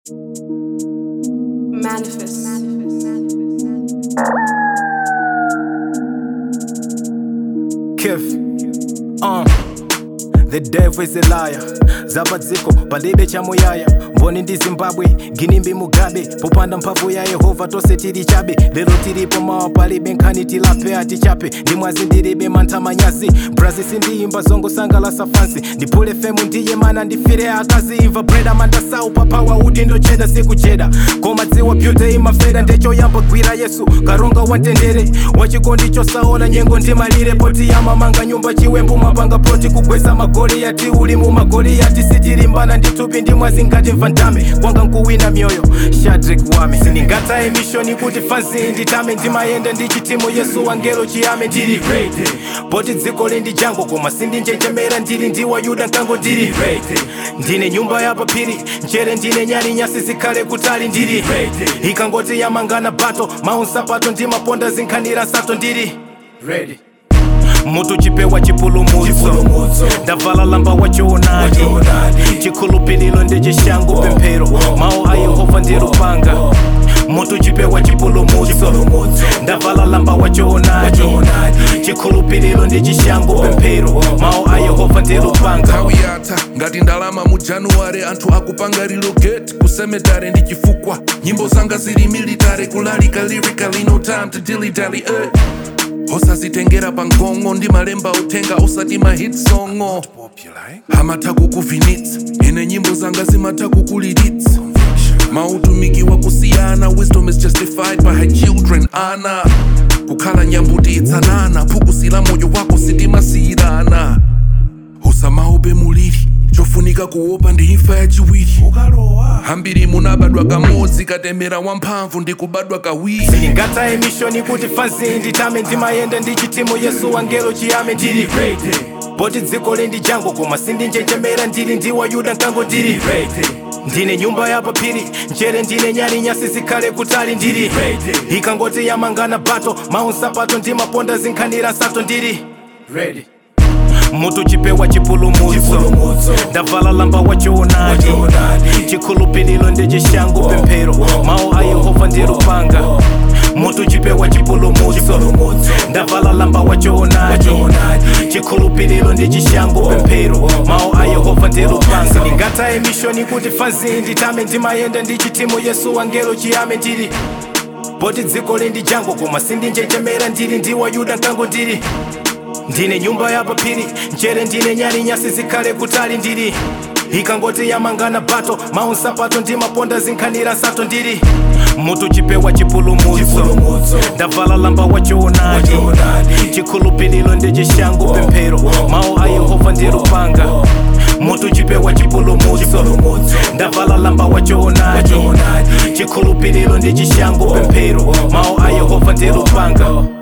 Manifest. Kif. Uh. The devil is a liar zapadziko palibe chamuyaya mboni ndi zimbabwe ginimbi mugabe popanda mphamvu ya yehova tonse tili chabe lero tilipo mawa palibe nkhani tilape atichape ndi mwazi ndilibe mantha manyazi brazi sindiyimba zongosangalasa fansi ndiphule femu ndiye mana ndifire akazi imva breda mandasau papawa uti ndocheda sikucheda koma dziwa pyute imafera ndechoyamba gwira yesu karonga watendere wachikondi chosaona nyengo ndimalire poti yamamanga nyumba chiwembu mapanga poti kugwesa magoliyati uli mu magoliyati sitilimbana nditupi ndi mwazi ngati mvandame kwanga nkuwina myoyo shadrik wame sindingataye mishoni kuti fansi nditame ndimayenda ndi chitimu yesu wangelo chiyame ndili ready poti dziko lindi jango koma sindinjenjemera ndili ndi wayuda nkango ndili ready ndine nyumba ya papiri njere ndine nyali nyasi zikhale kutali ndili ready ikangoti yamangana bato maunsapato ndi maponda zinkhanira sato ndili ready mutu chipewa chipulumutso ndavala lamba wachoonadi chikhulupililo ndi chishango pemphero mawu a yehova ndi lupanga mutu chipewa chipulumutso ndavala lamba wachoonadi chikhulupililo ndi chishango pemphero mawu a yehova ndi lupanga nthawi yatha ngati ndalama mu januware anthu akupanga relocate ku cemetery ndi chifukwa nyimbo zanga zili military kulalika lyrically no time to dilly dally eh. osazitengera pa ngongo ndi malemba uthenga osati ma hit songo amatha kukuvinitsa ine nyimbo zanga zimatha kukulilitsa mautumiki wakusiyana wisdom is justified by her children ana kukhala nyambuti itsanana phukusila moyo wako sitimasiyirana usamaope muliri chofunika kuopa ndi imfa yachiwiri hambiri munabadwa kamodzi katemera wamphamvu ndi kubadwa kawiri sindingataye mishoni kuti fansi nditame ndimayenda ndi chitimu yesu wangelo chiyame ndili ready poti dziko lindi jango koma sindinjenjemera ndili ndi wayuda nkango ndili ready ndine nyumba ya papiri njere ndine nyali nyasi zikhale kutali ndili ready ikangoti yamangana bato maunsapato ndi maponda zinkhanira sato ndili ready mutu chipewa chipulumutso ndavala lamba wachoonadi chikhulupililo ndi chishango pemphero mawu a yehova ndi lupanga mutu chipewa chipulumutso ndavala lamba wachoonadi chikhulupililo ndi chishango pemphero mawu a yehova ndi lupanga sindingataye mishoni kuti fansi nditame ndimayenda ndi chitimu yesu wangelo chiyame ndili poti dziko lindi jango koma sindinjenjemera ndili ndi wayuda nkango ndili ndine nyumba ya papiri njere ndine nyali nyasi zikhale kutali ndili ikangoti yamangana bato maunsapato ndi maponda zinkhanira sato ndili mutu chipewa chipulumutso ndavala lamba wachoonadi chikhulupililo ndi chishango pemphero mawu a yehova ndi lupanga mutu chipewa chipulumutso ndavala lamba wachoonadi chikhulupililo ndi chishango pemphero mawu a yehova ndi lupanga